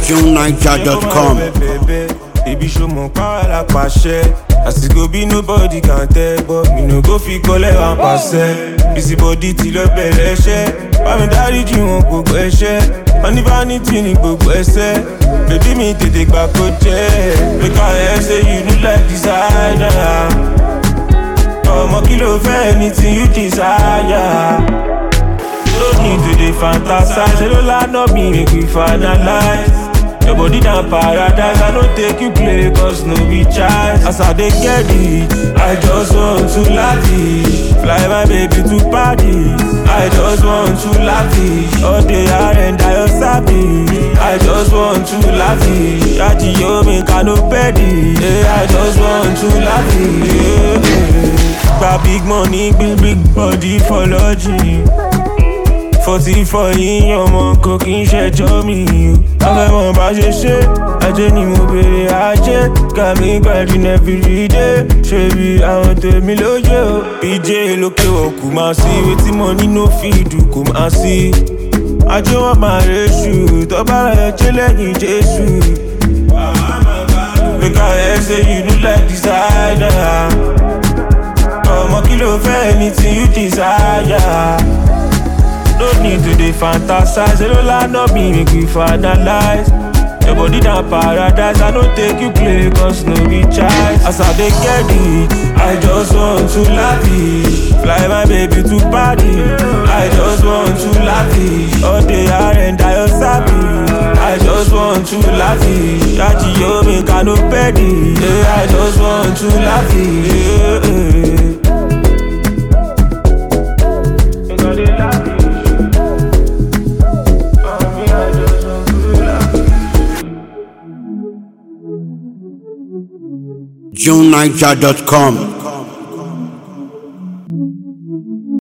JuneNiger.com. Baby show mo power la pàṣẹ. Àsìkò bí nobody can tell but mi no go fi kọ́lẹ̀ wá pàṣẹ. Busy body ti lọ bẹ̀rẹ̀ ẹṣẹ́. Bámi dáríjì wọn gbogbo ẹṣẹ́. Wọ́n ní vanity ní gbogbo ẹsẹ̀. Bébí mi tètè gbà kó jẹ́. Make I hear say you look like designer. Ọmọ kí ló fẹ́ anything you desire. No need to dey fantasize. Ṣé ló lánà mi make we finalize? Your body na paradise, I no take you play cause no be choice. As I dey get it, I just want to lavish. Fly my baby to Paris, I just want to lavish. All day I and I your service, I just want to lavish. Ajiyo make I no petty, yeah, I just want to lavish. Yeah, yeah. Gba big money, big big body for lodging. Forty four yín ọmọ kò kí n ṣẹjọ́ mi o. Afẹ́mọ̀ bá ṣe ṣe, ajé ni mo bèrè ajé. Kàmí gbàdúrà everyday, ṣé bí àwọn tèmi lóye o. PJ lókè wọ̀ kò máa sí, wetin mo nínú fíìdù kò máa sí. Ajé wọn máa reṣù, tọ́ba rẹ̀ jẹ́ lẹ́yìn Jésù. Make I hear say you look like designer. Ọmọ kí ló fẹ́ anything you desire. No need to dey fantasize. Ṣé ló lánà mi make we finalize? Your body na paradise, I no take you play cause no be choice. As I dey get it, I just want to lavish. Fly my baby to Paris, I just want to lavish. All day I and I your service, I just want to lavish. Ajiyo make I no petty, yeah, I just want to lavish. Yeah, yeah. Make I dey lavish. JuneNiger.com.